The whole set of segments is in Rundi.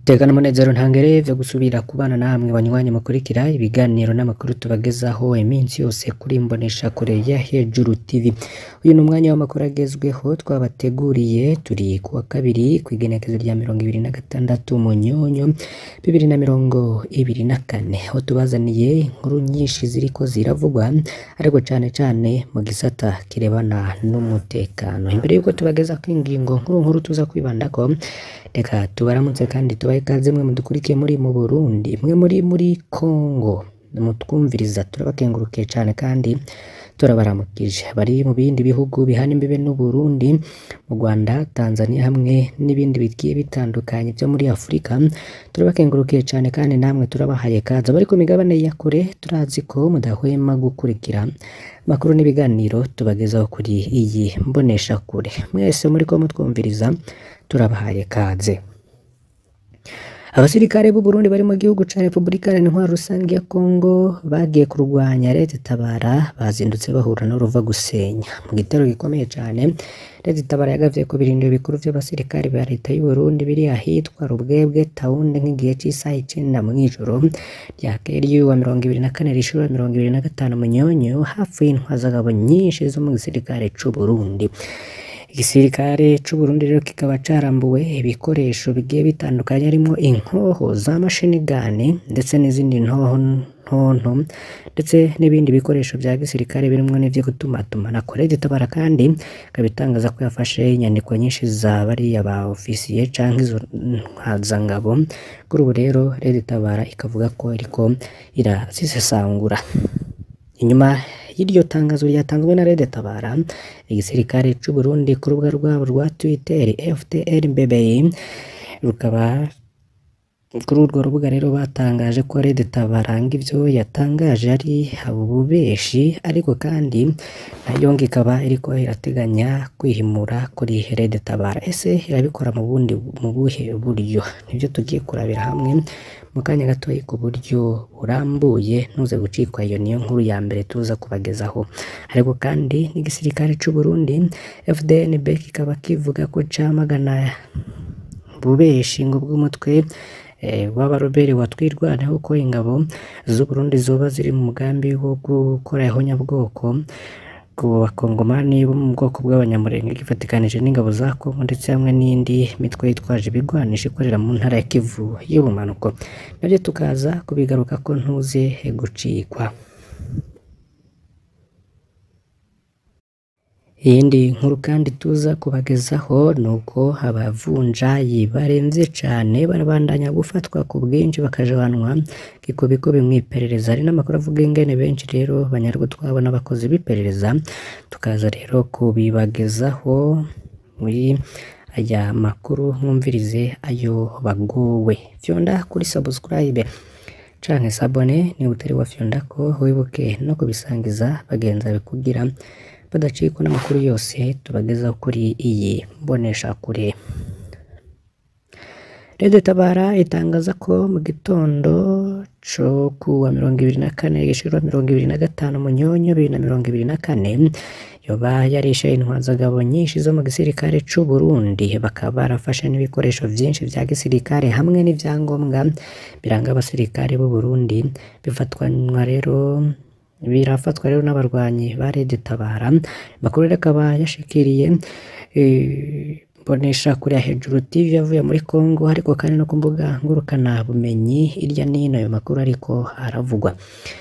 Tekana umunezero ntangere vyo gusubira kubana namwe banywanyi mukurikira ibiganiro n'amakuru tubagezaho iminsi yose kuri mbonesha kure ya Hejuru TV. Uyu ni umwanya w'amakuru agezweho twabateguriye turi kuwa kabiri kw'igenekezo rya mirongo ibiri na gatandatu Munyonyo bibiri na mirongo ibiri na kane aho tubazaniye inkuru nyinshi ziriko ziravugwa ariko cane cane mu gisata kirebana n'umutekano. Imbere yuko tubagezako ingingo nkuru nkuru tuza kwibandako reka tubaramutse kandi tubahe ikaze mwe mudukurikiye muri mu Burundi mwe muri muri Congo mutwumviriza turabakengurukiye cane kandi turabaramukije bari mu bindi bihugu bihana imbibe n'u Burundi mu Rwanda Tanzania hamwe n'ibindi bigiye bitandukanye vyo muri Afurika turabakengurukiye cane kandi namwe turabahaye kaze abari ku migabane ya kure turazi ko mudahwema gukurikira amakuru n'ibiganiro tubagezaho kuri iyi mbonesha kure mwese muriko mutwumviriza turabahaye kaze Abasirikare b'u Burundi bari mu gihugu ca Republika Iharanira Rusangi ya Kongo bagiye kurwanya Leta Itabara bazindutse bahura n'uruva gusenya mu gitero gikomeye cane Leta Itabara yagavye ku birindiro bikuru vy'abasirikare ba Leta y'u Burundi biri ahitwa Rubwebwe Taunde nk'igihe c'isaha icenda mw'ijoro ryakeye ry'uwa mirongo ibiri na kane rishura mirongo ibiri na gatanu Munyonyo hafi y'intwazagabo nyinshi zo mu gisirikare c'u Burundi. Igisirikare c'u Burundi rero kikaba carambuwe ibikoresho bigiye bitandukanye harimwo inkoho za mashini gani ndetse n'izindi ntoho ntonto ndetse n'ibindi bikoresho vya gisirikare birimwo n'ivyo gutumatumanako Leta Itabara kandi ikaba itangaza ko yafashe inyandiko nyinshi za bariya ba ofisiye canke izo ntwazangabo kuri ubu rero Leta Itabara ikavuga ko iriko irazisesangura inyuma y'iryo tangazo ryatanzwe na Leta Tabara igisirikare c'u Burundi ku rubuga rwabo rwa Twitter FDL BBI rukaba kuri urwo rubuga rero batangaje ko Leta Tabara ivyo yatangaje ari ububeshi ariko kandi nayo ngo ikaba iriko irateganya kwihimura kuri Leta Tabara ese irabikora mu bundi mu buhe buryo nivyo tugiye kurabira hamwe mu kanya gatoyi ku buryo burambuye ntuze gucikwa iyo niyo nkuru ya mbere tuza kubagezaho ariko kandi n'igisirikare c'u Burundi FDNB kikaba kivuga ko camagana bubeshi ngo bw'umutwe w'abaroberi watwirwaneho ko ingabo z'u Burundi zoba ziri mu mugambi wo gukora ihonyabwoko ku bakongomani bo mu bwoko bw'abanyamurenge gifatikanije n'ingabo za Kongo ndetse hamwe n'indi mitwe yitwaje ibigwanisho ikorera mu ntara ya Kivu y'ubumanuko navyo tukaza kubigaruka ko ntuze gucikwa Iyindi nkuru kandi tuza kubagezaho ni uko abavunjayi baremvye cane barabandanya gufatwa ku bwinshi bakajanwa kikubikubi mw'iperereza hari n'amakuru avuga ingene benshi rero banyarwa twabo n'abakozi b'iperereza tukaza rero kubibagezaho muri aya makuru mwumvirize ayo bagowe fyonda kuri subscribe canke sabone niba utari wafyondako wibuke no kubisangiza bagenzi bawe kugira badacikwa n'amakuru yose tubagezaho kuri iyi mbonesha kure Leta Tabara itangaza ko mu gitondo co kuwa mirongo ibiri na kane gishirwa mirongo ibiri na gatanu Munyonyo bibiri na mirongo ibiri na kane yoba yarishe intwazagabo nyinshi zo mu gisirikare c'u Burundi bakaba barafashe n'ibikoresho vyinshi vya gisirikare hamwe n'ivyangombwa biranga abasirikare b'u Burundi bifatwanwa rero birafatwa rero n'abarwanyi ba Leta Tabara makuru rero akaba yashikiriye mbonesha kuri Hejuru TV yavuye muri Congo ariko kandi no ku mbuga ngurukana bumenyi hirya n'ino ayo makuru ariko aravugwa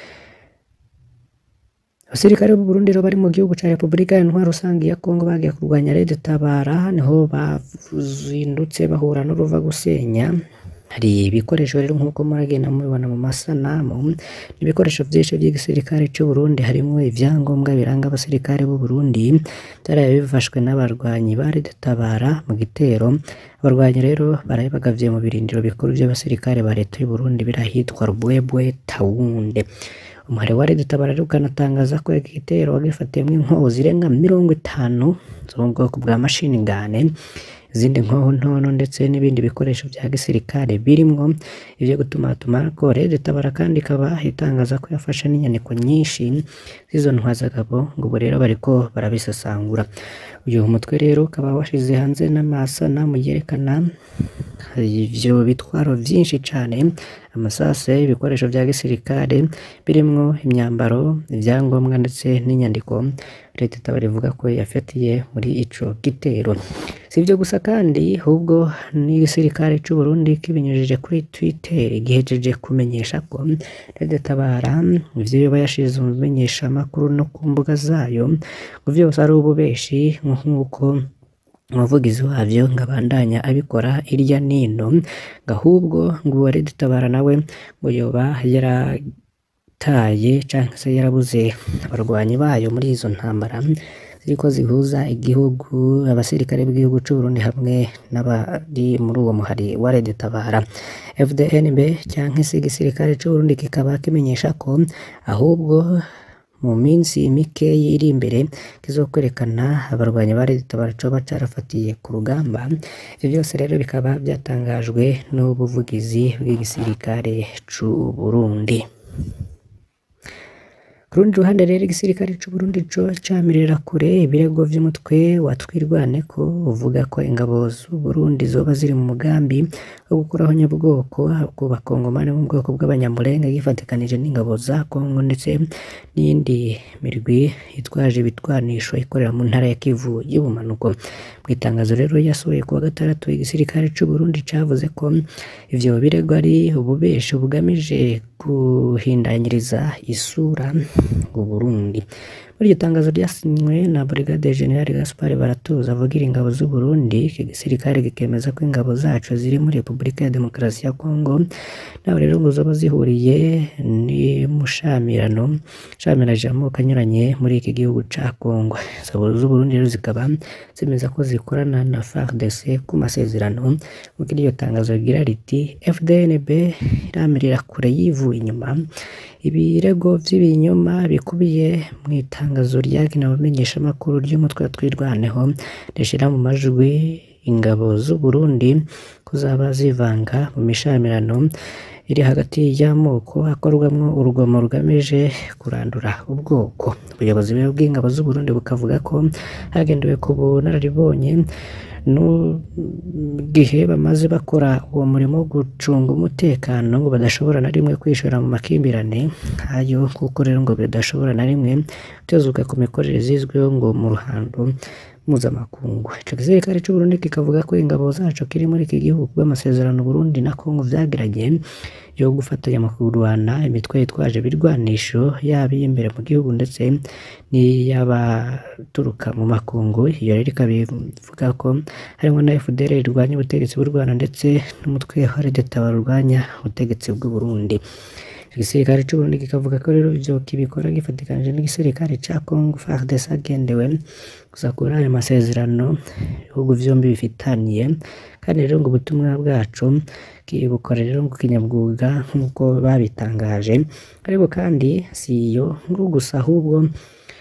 Abasirikare b'u Burundi rero bari mu gihugu ca Republika Iharanira Rusangi ya Kongo bagiye kurwanya Leta Tabara niho bazindutse bahura n'uruva gusenya hari ibikoresho rero nk'uko muragenda mubibona mu masanamu n'ibikoresho vyinshi vy'igisirikare c'u Burundi harimwo ivyangombwa biranga abasirikare b'u Burundi vyaraye bifashwe n'abarwanyi ba Leta Tabara mu gitero abarwanyi rero baraye bagavye mu birindiro bikuru vy'abasirikare ba Leta y'u Burundi birahitwa Rubwebwe Taunde umuhari wa Leta Tabara rero ukanatangaza ko igitero wagifatiyemwo inkoho zirenga mirongo itanu zo mu bwoko bwa mashini gane izindi nkoho ntono ndetse n'ibindi bikoresho vya gisirikare birimwo ivyo gutumatumanako Leta Tabara kandi ikaba itangaza ko yafashe n'inyandiko nyinshi z'izo ntwazagabo ngo ubu rero bariko barabisesangura uyu mutwe rero ukaba washize hanze n'amasanamu yerekana ivyo bitwaro vyinshi cane amasase ibikoresho vya gisirikare birimwo imyambaro ivyangombwa ndetse n'inyandiko leta itabara ivuga ko yafatiye muri ico gitero si ivyo gusa kandi ahubwo n'igisirikare c'u Burundi kibinyujije kuri Twitter gihejeje kumenyesha ko leta itabara ivyo yoba yashize mu bimenyeshamakuru no ku mbuga zayo ngo vyose ari ububeshi nk'uko umuvugizi wavyo ngo abandanya abikora irya nino ngo ahubwo ngo uwa leta itabara nawe ngo yoba yarataye canke se yarabuze abarwanyi bayo muri izo ntambara ziriko zihuza igihugu abasirikare b'igihugu c'u Burundi hamwe n'abari muri uwo muhari wa leta itabara FDNB canke se igisirikare c'u Burundi kikaba kimenyesha ko ahubwo mu minsi mikeyi iri imbere kizokwerekana abarwanyi ba leta itabara coba carafatiye ku rugamba ivyo byose rero bikaba byatangajwe n'ubuvugizi bw'igisirikare c'u Burundi ku rundi ruhande rero igisirikare c'u Burundi co camirira kure ibirego vy'umutwe wa Twirwaneko uvuga ko ingabo z'u Burundi zoba ziri mu mugambi wo gukuraho nyabwoko ku bakongomani mu bwoko bw'abanyamulenge gifatikanije n'ingabo za Kongo ndetse n'iyindi mirwi itwaje ibitwanisho ikorera mu ntara ya Kivu y'ubumanuko mu itangazo rero yasohoye kuwa gatandatu igisirikare c'u Burundi cavuze ko ivyo birego ari ububeshi bugamije guhindanyiriza isura u Burundi muri iryo tangazo ryasinywe na Brigade General Gaspard Baratuza avugira ingabo z'u Burundi iki gisirikare gikemeza ko ingabo zacu ziri muri Repubulika ya Demokarasi ya Kongo naho rero ngo zoba zihuriye n'umushamirano shamiranje amoko anyuranye muri iki gihugu ca Kongo ingabo z'u Burundi rero zikaba zemeza ko zikorana na FARDC ku masezerano nk'uko iryo tangazo rigira riti FDNB iramirira kure yivuye inyuma ibirego vy'ibinyoma bikubiye mu itangazo ryagenewe abamenyeshamakuru ry'umutwe wa Twirwaneho rishira mu majwi ingabo z'u Burundi kuzaba zivanga mu mishamirano iri hagati y'amoko akorwamwo urugomo rugamije kurandura ubwoko ubuyobozi rero bw'ingabo z'u Burundi bukavuga ko hagendewe ku bunararibonye n'igihe bamaze bakora uwo murimo wo gucunga umutekano ngo badashobora na rimwe kwishora mu makimbirane nk'ayo kuko rero ngo bidashobora na rimwe gutezuka ku mikorere zizwiho ngo mu ruhando mpuzamakungu ico gisirikare c'u Burundi kikavuga ko ingabo zaco kiri muri iki gihugu bw'amasezerano Burundi na Kongo vyagiranye yo gufatanya mu kurwana imitwe yitwaje ibirwanisho yaba iy'imbere mu gihugu ndetse n'iy'abaturuka mu makungu iyo rero ikaba ivuga ko harimwo na FDL irwanya ubutegetsi bw'u Rwanda ndetse n'umutwe wa Leta barwanya ubutegetsi bw'u Burundi igisirikare c'u Burundi kikavuga ko rero ivyo kibikora gifatikanije n'igisirikare ca Congo FARDC hagendewe gusa kuri ayo masezerano ibihugu vyombi bifitaniye kandi rero ngo ubutumwa bwacu bukora rero ngo kinyabwuga nk'uko babitangaje ariko kandi si iyo nkuru gusa ahubwo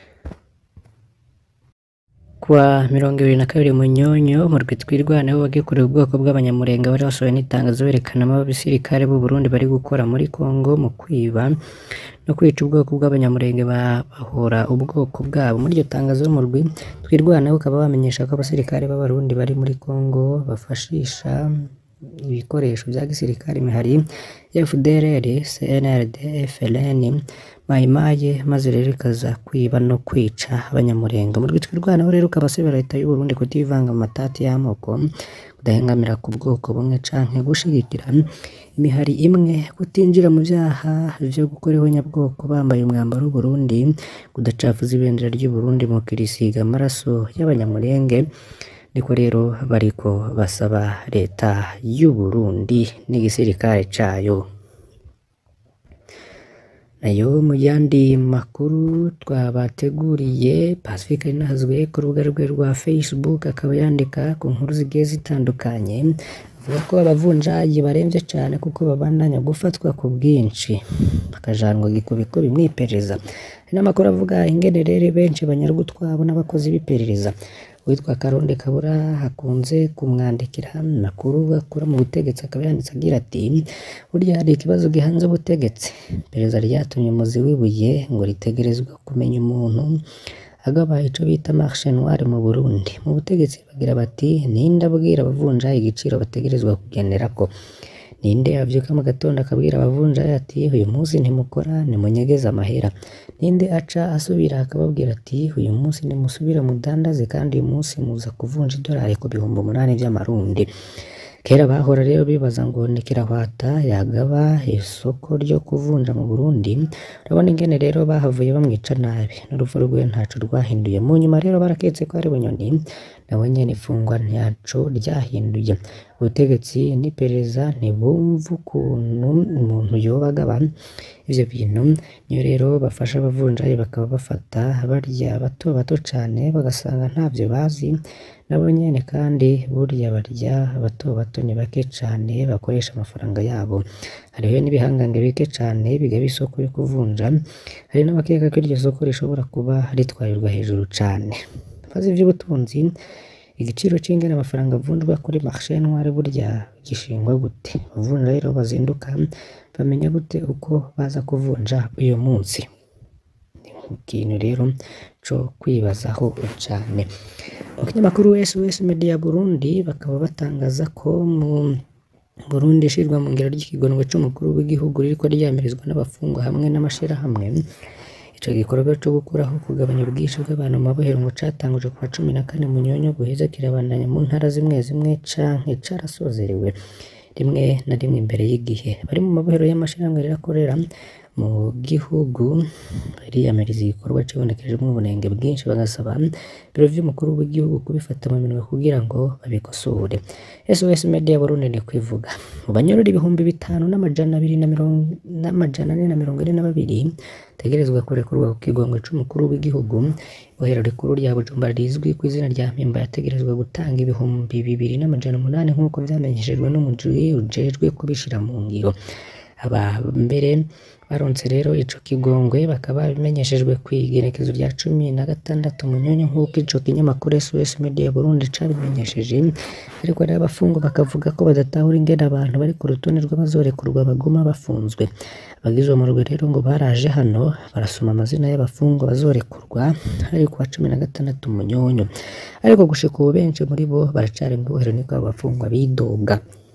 kuwa mirongo ibiri na kabiri munyonyo mu rwi twirwaneho wagikoreye ubwoko bw'abanyamurenge bari basohoye n'itangazo berekanamo abasirikare b'u Burundi bari gukora muri Kongo mu kwiba no kwica ubwoko bw'abanyamurenge bahora ubwoko bwabo muri iryo tangazo mu rwi twirwaneho ukaba bamenyesha ko abasirikare b'abarundi bari muri Kongo bafashisha ibikoresho bya gisirikare imihari ya FDLR, CNRD, FLN, Mayimaye maze rero ikaza kwiba no kwica abanyamurenge mu rwitwa rwanaho rero ukabasabira leta y'u Burundi kutivanga mu matati y'amoko kudahengamira ku bwoko bumwe canke gushigikira imihari imwe kutinjira mu vyaha vyo gukora ihonyabwoko bambaye umwambaro w'u Burundi kudacafuza ibendera ry'u Burundi mu kirisiga amaraso y'abanyamurenge niko rero bariko basaba leta y'u Burundi n'igisirikare cayo nayo mu yandi makuru twabateguriye Pacifique Ninahazwe ku rubuga rwe rwa Facebook akaba yandika ku nkuru zigiye zitandukanye avuga ko abavunjayi baremvye cane kuko babandanya gufatwa ku bwinshi bakajanwa gikubiko bimwiperereza hari n'amakuru avuga ingenerere benshi banyarwa utwabo n'abakozi b'iperereza witwa Karonde Kabura hakunze kumwandikira amakuru akura mu butegetsi akaba yanditse agira ati burya hari ikibazo gihanze ubutegetsi iperereza ryatumye umuzi w'ibuye ngo ritegerezwa kumenya umuntu hagaba ico bita marché noir mu Burundi mu butegetsi bagira bati ninde abwira abavunjayi igiciro bategerezwa kugenerako ninde avyuka mu gatondo akabwira abavunjayi ati uyu munsi ntimukora nimunyegeze amahera ninde aca asubira akababwira ati uyu munsi nimusubire mudandaze kandi uyu munsi muza kuvunja idolari ku bihumbi umunani vy'amarundi kera bahora rero bibaza ngo ni kirahwata yagaba isoko ryo kuvunja mu Burundi urabona ingene rero bahavuye bamwica nabi n'urupfu rwiwe ntaco rwahinduye mu nyuma rero baraketse ko ari bunyoni nawe nyene ifungwa ntaco ryahinduye ubutegetsi n'iperereza ntibumva ukuntu umuntu yoba agaba ivyo bintu niyo rero bafasha abavunjayi bakaba bafata barya bato bato cane bagasanga ntavyo bazi nabo nyene kandi burya barya bato bato ni bake cane bakoresha amafaranga yabo hariho n'ibihangange bike cane bigaba isoko yo kuvunja hari n'abakeka ko iryo soko rishobora kuba ritwarirwa hejuru cane bazi ivy'ubutunzi igiciro c'ingene amafaranga avunjwa kuri marché noir burya gishingwa gute abavunja rero bazinduka bamenya gute uko baza kuvunja uyu munsi ikintu rero co kwibazaho cane mu kinyamakuru SOS Media Burundi bakaba batangaza ko mu Burundi ishirwa mu ngero ry'ikigonwe c'umukuru w'igihugu ririko ryamirizwa n'abafungwa hamwe n'amashirahamwe ico gikorwa co gukuraho kugabanya ubwinshi bw'abantu mu mabohero ngo catangujwe kuwa cumi na kane munyonyo guheza kirabandanya mu ntara zimwe zimwe canke carasozerewe rimwe na rimwe imbere y'igihe bari mu mabohero y'amashirahamwe rirakorera mu gihugu bariyamiriza igikorwa cibonekejemwo ubunenge bwinshi bagasaba ibiro vy'umukuru w'igihugu kubifata mu minwe kugira ngo babikosore SOS Media Burundi ni kwivuga mu banyorora ibihumbi bitanu n'amajana abiri na mirongo n'amajana ane na mirongo ine na babiri tegerezwa kurekurwa ku kigongo c'umukuru w'igihugu ibohero rikuru rya Bujumbura rizwi ku izina rya Mpimba yategerezwa gutanga ibihumbi bibiri n'amajana umunani nk'uko vyamenyeshejwe n'umujwi ujejwe kubishira mu ngiro aba mbere baronse rero ico kigongwe bakaba bimenyeshejwe kw'igenekezo rya cumi na gatandatu munyonyo nk'uko ico kinyamakuru SOS Media Burundi cabimenyesheje ariko rero abafungwa bakavuga ko badatahura ingene abantu bari ku rutonde rw'abazorekurwa baguma bafunzwe abagize uwo murwi rero ngo baraje hano barasoma amazina y'abafungwa bazorekurwa hari kuwa cumi na gatandatu munyonyo ariko gushika ubu benshi muri bo baracari mu ibohero niko abo bafungwa bidoga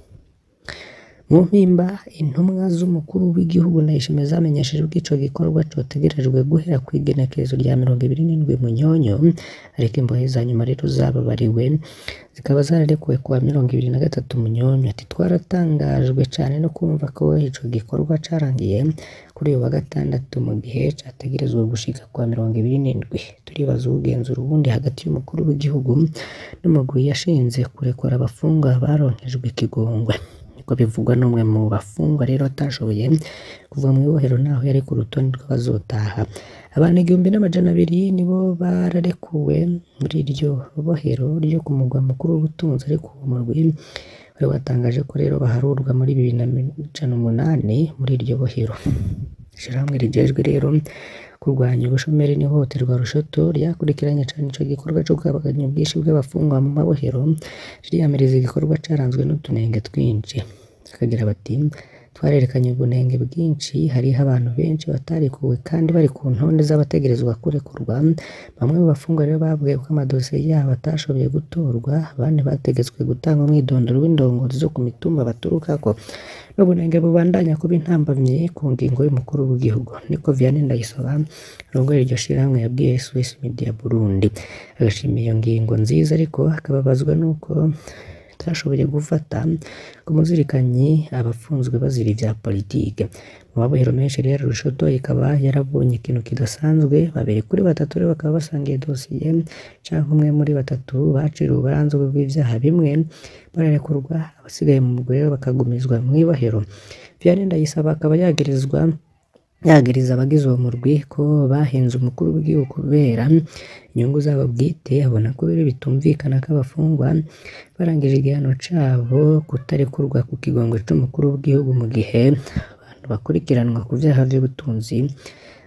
mu mpimba intumwa z'umukuru w'igihugu ndayishimiye zamenyeshejwe ko ico gikorwa cotegerejwe guhera kw'igenekerezo rya mirongo ibiri n'indwi munyonyo ariko imbohe za nyuma rero zababariwe zikaba zararekuwe kuwa mirongo ibiri na gatatu munyonyo ati twaratangajwe cane no kumva ko ico gikorwa carangiye kuri uyu wa gatandatu mu gihe categerezwa gushika kuwa mirongo ibiri n'indwi turibaza ubugenzura ubundi hagati y'umukuru w'igihugu n'umugwi yashinze kurekura abafungwa baronkejwe ikigongwe niko bivugwa n'umwe mu bafungwa rero atashoboye kuva mu ibohero naho yari ku rutonde rw'abazotaha abantu igihumbi n'amajana abiri nibo bararekuwe muri iryo bohero ryo ku mugwa mukuru w'ubutunzi ariko uwo murwi wari watangaje ko rero baharurwa muri bibiri na majana umunani muri iryo bohero ishirahamwe rijejwe rero kurwanya ubushomeri n'ihohoterwa rushoto ryakurikiranye cane ico gikorwa co kugabanya ubwinshi bw'abafungwa mu mabohero ririyamiriza igikorwa caranzwe n'utunenge twinshi bakagira bati twarerekanye ubunenge bwinshi hariho abantu benshi batarekuwe kandi bari ku ntonde z'abategerezwa kurekurwa bamwe mu bafungwa rero babwiye ko amadosiye yabo atashoboye gutorwa abandi bategetswe gutanga umwidondoro w'indongozi zo ku mitumba baturukako n'ubunenge bubandanya kuba intambamyi ku ngingo y'umukuru w'igihugu niko Vianney Ndayisaba arongoye iryo shirahamwe yabwiye SOS Media Burundi agashima iyo ngingo nziza ariko akababazwa n'uko itashoboye gufata ku muzirikanyi abafunzwe bazira ivya politike mu mabohero menshi rero rushoto ikaba yarabonye ikintu kidasanzwe babiri kuri batatu rero bakaba basangiye dosiye canke umwe muri batatu baciriwe uburanzwe bw'ivyaha bimwe bararekurwa abasigaye mu mugwi rero bakagumizwa mw'ibohero Vianney Ndayisaba akaba yagirizwa yagiriza abagize uwo murwi ko bahenze umukuru w'igihugu kubera inyungu zabo bwite abona ko rero bitumvikana ko abafungwa barangije igihano cabo kutarekurwa ku kigongo c'umukuru w'igihugu mu gihe abantu bakurikiranwa ku vyaha vy'ubutunzi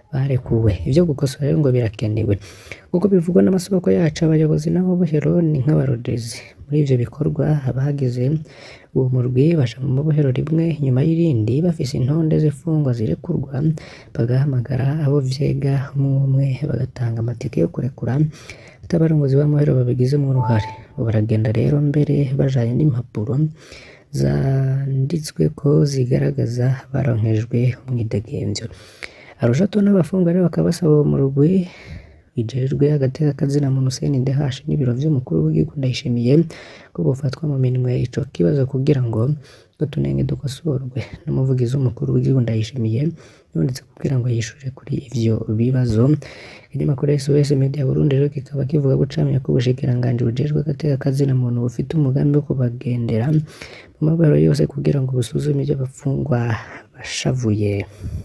barekuwe ivyo gukosora rero ngo birakenewe nk'uko bivugwa n'amasoko yacu abayobozi n'amabohero ni nk'abarorezi muri ivyo bikorwa abagize uwo murwi baja mu mabohero rimwe nyuma y'irindi bafise intonde z'imfungwa zirekurwa bagahamagara abo vyega umwe umwe bagatanga amatike yo kurekura atabarongozi b'amabohero babigizemwo uruhare baragenda rero mbere bajanye n'impapuro zanditsweko zigaragaza baronkejwe umwidegemvyo arushato n'abafungwa rero bakaba basaba uwo murwi bijejwe agateka kazina muntu Hussein Dehash n'ibiro vy'umukuru w'igihugu Ndayishimiye ko bofatwa mu minwe ico kibazo kugira ngo utunenge dukosorwe n'umuvugizi w'umukuru w'igihugu Ndayishimiye yanditse kugira ngo yishure kuri ivyo bibazo ikinyamakuru SOS Media Burundi rero kikaba kivuga gucamya ko ubushikiranganji bujejwe agateka kazina muntu bufite umugambi wo kubagendera mu mabohero yose kugira ngo busuzume ivyo abafungwa bashavuye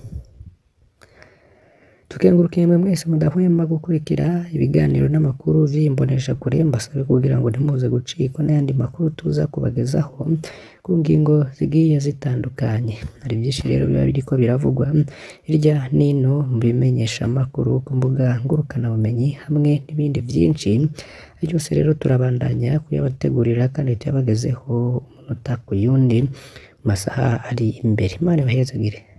tukengurukiye mwe mwese mudahwema gukurikira ibiganiro n'amakuru vy'imbonesha kure mbasabe kugira ngo ntimuze gucikwa n'ayandi makuru tuza kubagezaho ku ngingo zigiye zitandukanye hari vyinshi rero biba biriko biravugwa hirya nino mu bimenyesha amakuru ku mbuga ngurukanabumenyi hamwe n'ibindi vyinshi byose rero turabandanya kuyabategurira kandi tuyabagezeho umunota ku yundi mu masaha ari imbere imana ibahezagire